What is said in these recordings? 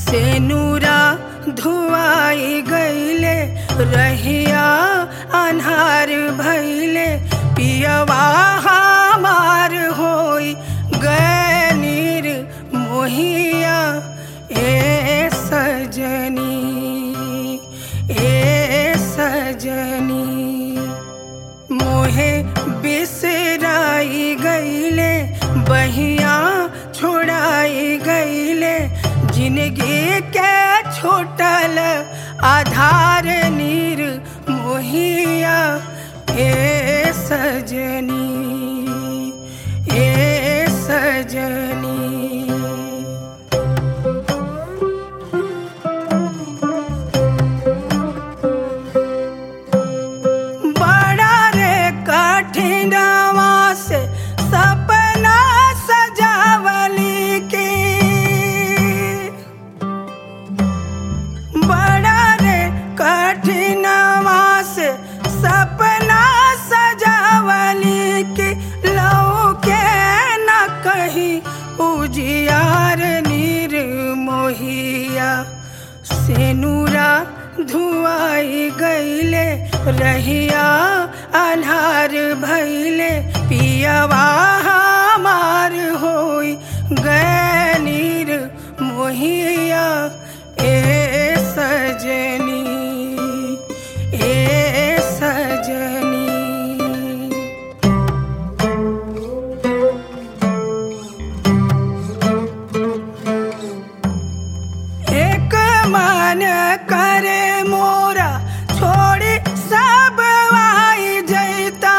से नूरा धुआई गईले रहिया अन्हार भैले पियवा हमार होई गनीर मोहिया ए सजनी ए सजनी मोहे बिसराई गईले बहिया छोड़ाई गईले जिंदगी के छोटल आधार नीर मोहिया ए सजनी ए सजनी बड़ा रे कठिनवा से सपना सजावली के बड़ा रे कठिनवा से सपना सजावली के लो के न कहीं उजियार नीर मोहिया सेनुरा धुआई गईले रहिया अन्हार भैले पियवा हमार होई गनीर मोहिया ए सजनी ए सजनी एक मन करे मोरा छोड़ी सब आई जैता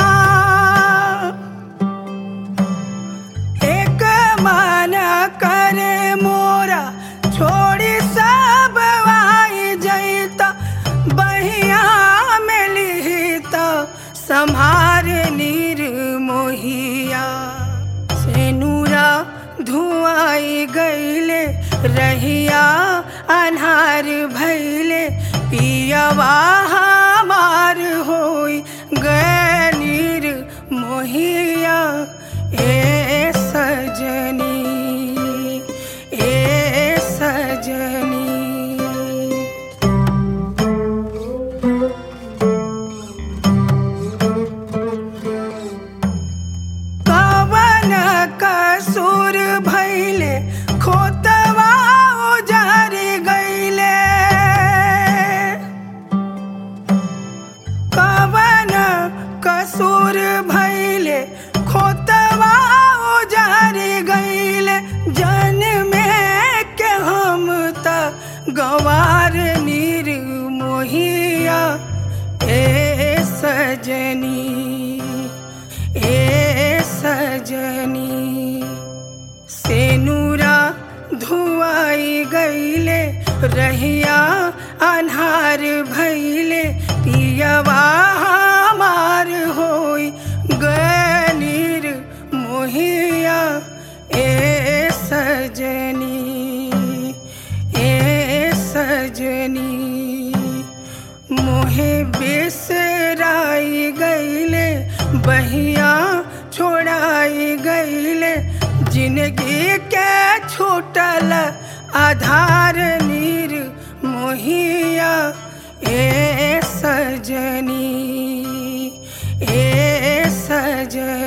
एक मन करे मोरा छोड़ी सब आई जैता बहिया में लिहिता संभार नीर मोहिया सेनुरा धुआई गईले रहिया अन्हार भैले पियवा हमार होई गनीर मोहिया ए सजनी ए सजनी कवन कसूर भैले खोतवा उजारी गईले कवन कसूर भैले खोतवा उजारी गईले जन में के हम त गवार नीर मोहिया ए सजनी ए सजनी सेनुरा धुआई गईले रहिया अन्हार भैले पियवा हमार होई गनीर मोहिया ए सजनी ए सजनी मोहे बिसराई गईले बहिया छोड़ाई गईले जिंदगी के छूटल आधार नीर मोहिया ए सजनी ए सजनी